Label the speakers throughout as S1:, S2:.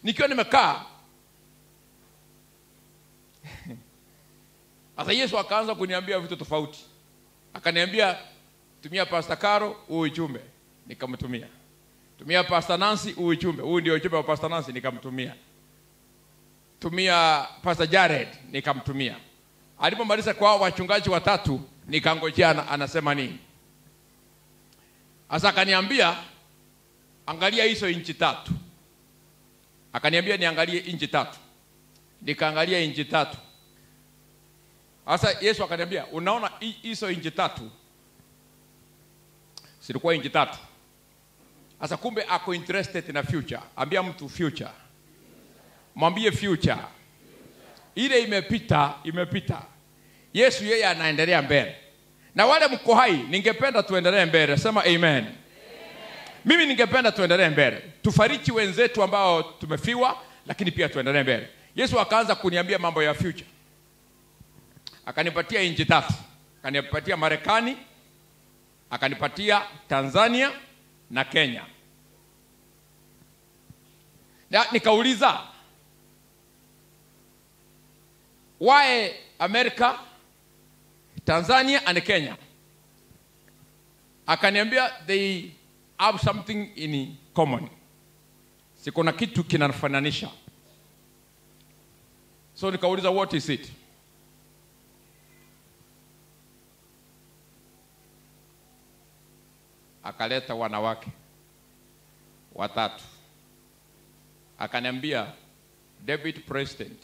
S1: nikiwa nimekaa sasa yesu akaanza kuniambia vitu tofauti akaniambia tumia pasta karo huu ujumbe nikamtumia tumia pasta nancy huu ujumbe huu ndio ujumbe wa pasta nancy nikamtumia tumia pasta jared nikamtumia alipomaliza kwa hao wachungaji watatu nikangojea ana- anasema nini sasa akaniambia angalia hizo inchi tatu akaniambia niangalie inchi tatu nikaangalia inchi tatu sasa yesu akaniambia unaona hi- hizo inchi tatu zilikuwa inchi tatu sasa kumbe ako interested na future ambia mtu future mwambie future ile imepita imepita yesu yeye anaendelea mbele na wale mko hai ningependa tuendelee mbele sema amen mimi ningependa tuendelee mbele tufariki wenzetu ambao tumefiwa lakini pia tuendelee mbele yesu akaanza kuniambia mambo ya future akanipatia nchi tatu akanipatia marekani akanipatia tanzania na kenya na nikauliza why america tanzania and kenya akaniambia they have something in common sikuna kitu kinafananisha so nikauliza what is it akaleta wanawake watatu akaniambia david president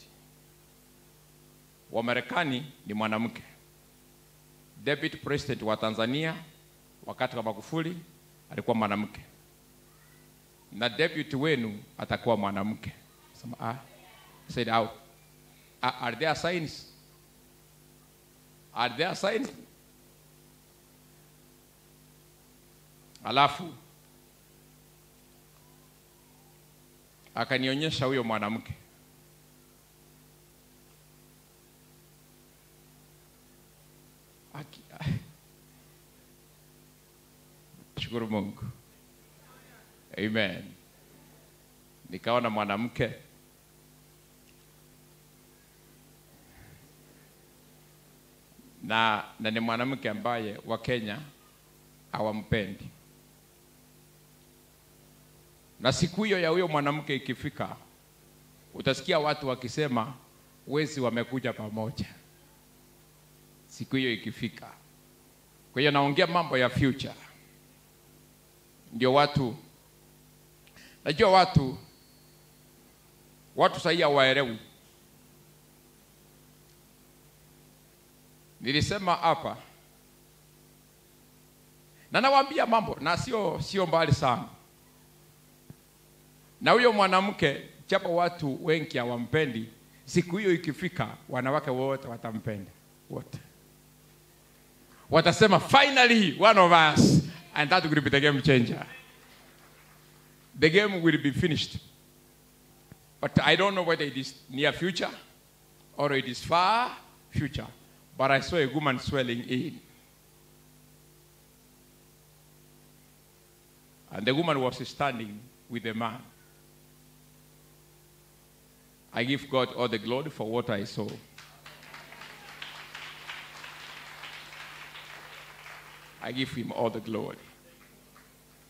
S1: wa marekani ni mwanamke david president wa tanzania wakati wa magufuli alikuwa mwanamke na deputy wenu atakuwa mwanamke Sema, ah. I said, "How? Are, are there signs are there signs alafu akanionyesha huyo mwanamke Aki- shukuru mungu amen nikaona mwanamke na, na ni mwanamke ambaye wakenya hawampendi na siku hiyo ya huyo mwanamke ikifika utasikia watu wakisema wezi wamekuja pamoja siku hiyo ikifika kwa hiyo naongea mambo ya future ndio watu najua watu watu sahii hawaelewi nilisema hapa na nawaambia mambo na sio sio mbali sana na huyo mwanamke japo watu wengi hawampendi siku hiyo ikifika wanawake wote watampenda wote watasema finally one of us and that will be the game changer the game will be finished but i don't know whether it is near future or it is far future but i saw a woman swelling in and the woman was standing with a man I give God all the glory for what I saw. I give him all the glory.